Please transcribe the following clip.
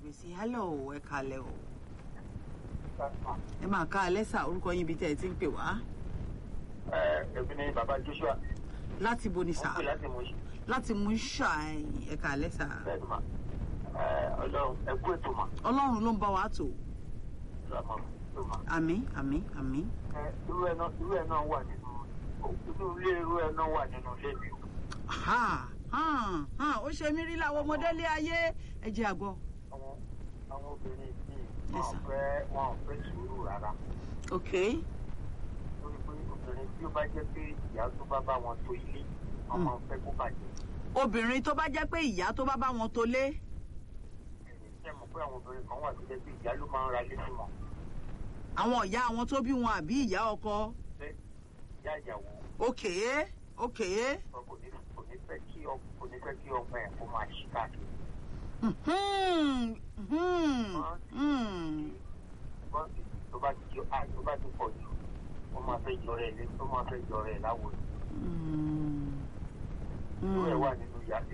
gbé sí hello ẹ kalẹ̀ o ẹ máa ká alẹ́ sà orúkọ yín ibi tẹ́ ẹ ti ń pè wá ẹbí ni bàbá joshua láti bo ni wọn sà pè láti mú ṣe láti mú ṣà ẹ kalẹ̀ sà bẹ́ẹ̀ mà ọlọ́run ẹkú ètò mà ọlọ́run ló ń bá wa tò lọmọ tó mà àmín àmín àmín irú ẹ náà irú ẹ náà wà nínú inú ilé irú ẹ náà wà nínú ilé mi o ha hàn hàn ó ṣe mí rí láwọn ọmọdé lé ayé ẹ jẹ́ àgbọ̀ àwọn àwọn obìnrin yìí Yes, wọn sir. fẹ́ wọn ò fẹ́ sùúrù rárá ok lórí pé obìnrin tí ó bá jẹ́ pé ìyá tó bá bá wọn tó ilé wọn máa ń fẹ́ kó bàjẹ́ obìnrin tó bá jẹ́ pé ìyá tó bá bá wọn tó lé ṣe mọ̀ pé àwọn obìnrin kan wà tó jẹ́ pé ìyá ló máa ń ra ilé fún wọn àwọn ìyá àwọn tó bí wọn àbí ìyá ọkọ pé ìyá ìyàwó ok ok wọn kò ní kò ní fẹ́ kí ọ kò ní fẹ́ kí ọmọ ẹ̀ kó máa ṣí káàkiri hmm, hmm, hmm. ṣùgbọ́n tó bá ti à tó bá ti pọ̀ jù ó máa fẹ́ jọrẹ ẹ̀ lé ó máa fẹ́ jọrẹ ẹ̀ láwo Hmm. irú ẹ̀ Hmm. wà nínú ìyá